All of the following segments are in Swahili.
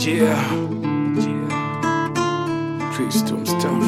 Yeah. Yeah. Crystal stuff.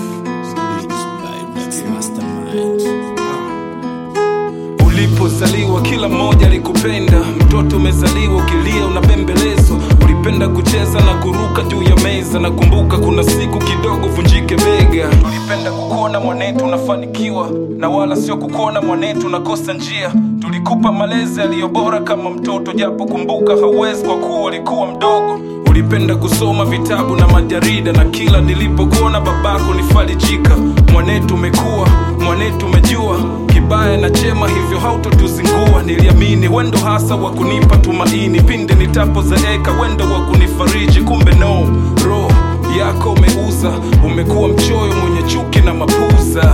Ulipozaliwa kila mmoja alikupenda, mtoto umezaliwa ukilia unabembelezwa. Ulipenda kucheza na kuruka juu ya meza, nakumbuka kuna siku kidogo vunjike bega. Tulipenda kukuona mwanetu unafanikiwa, na wala sio kukuona mwanetu unakosa njia. Tulikupa malezi yaliyo bora kama mtoto, japo kumbuka hauwezi kwa kuwa ulikuwa mdogo. Ulipenda kusoma vitabu na majarida, na kila nilipokuona babako nifarijika. Mwanetu umekuwa, mwanetu umejua kibaya na chema, hivyo hautotuzingua. Niliamini wendo hasa wa kunipa tumaini pindi nitapozeeka, wendo wa kunifariji. Kumbe no, roho yako umeuza, umekuwa mchoyo mwenye chuki na mapuza.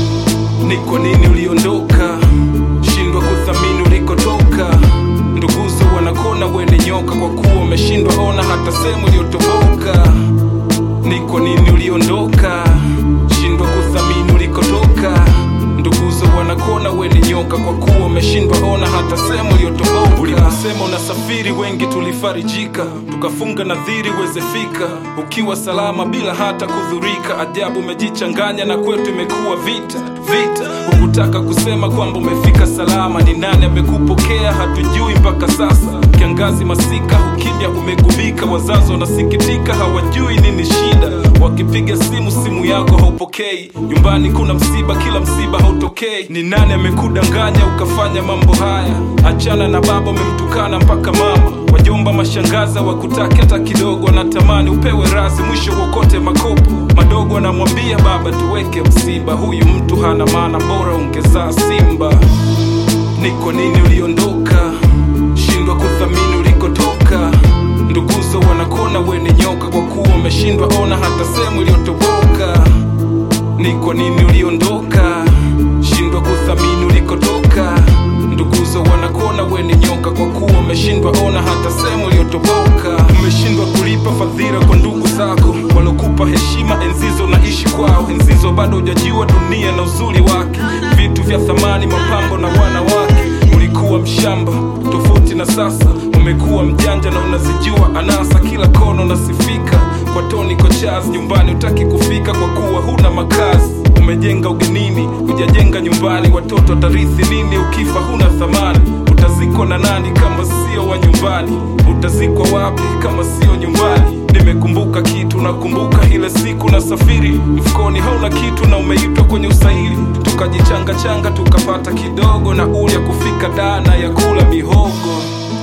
Ni kwa nini uliondoka? Shindwa kuthamini ulikotoka. Nduguzo wanakona wene nyoka, kwa kuwa umeshindwa ona hata sehemu iliyotoboka. Ni kwa nini uliondoka? Shindwa kuthamini ulikotoka. Nduguzo wanakona wene nyoka, kwa kuwa umeshindwa ona hata sehemu iliyotoboka. Uliposema unasafiri, wengi tulifarijika, tukafunga nadhiri uweze fika ukiwa salama bila hata kudhurika. Ajabu umejichanganya na kwetu imekuwa vita vita. Hukutaka kusema kwamba umefika salama. Ni nani amekupokea? Hatujui mpaka sasa. Kiangazi masika, ukimya umegubika. Wazazi wanasikitika, hawajui nini shida. Wakipiga simu, simu yako haupokei. Nyumbani kuna msiba, kila msiba hautokei. Ni nani amekudanganya ukafanya mambo haya? Achana na baba, umemtukana mpaka mama. Wajomba, mashangaza wakutaki hata kidogo, wanatamani upewe razi, mwisho uokote makopo madogo. Anamwambia baba, tuweke msiba, huyu mtu hana maana, bora ungezaa simba. Ni kwa nini uliondoka? Shindwa kuthamini ulikotoka. Nduguzo wanakona wene nyoka, kwa kuwa umeshindwa ona hata sehemu iliyotoboka. Ni kwa nini uliondoka? Shindwa kuthamini ulikotoka. Nduguzo wanakona wene nyoka, kwa kuwa umeshindwa ona hata sehemu iliyotoboka. Umeshindwa kulipa fadhila kwa ndugu zako walokupa heshima enzizo naishi kwao. Enzizo bado hujajua dunia na uzuri wake, vitu vya thamani, mapambo na wanawake. Ulikuwa mshamba tofauti na sasa, umekuwa mjanja na unazijua anasa. Kila kona unasifika kwa Tony Kochaz, nyumbani utaki kufika kwa kuwa huna makazi. Umejenga ugenini, hujajenga nyumbani. Watoto watarithi nini ukifa huna thamani? Utazikwa na nani kama sio wa nyumbani? Utazikwa wapi kama sio nyumbani? Nimekumbuka kitu, nakumbuka ile siku na safiri, mfukoni hauna kitu na umeitwa kwenye usaili, tukajichanga changa tukapata kidogo na uli ya kufika dana ya kula mihogo.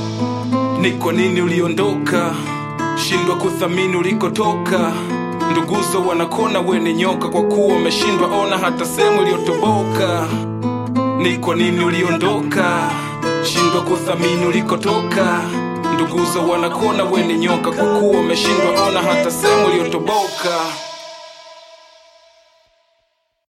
Ni kwa nini uliondoka? Shindwa kuthamini ulikotoka. Nduguzo wanakona wene nyoka, kwa kuwa umeshindwa ona hata sehemu iliyotoboka. Ni kwa nini uliondoka? Shindwa kuthamini ulikotoka. Nduguzo wanakona wene nyoka, kwa kuwa umeshindwa ona hata sehemu iliyotoboka.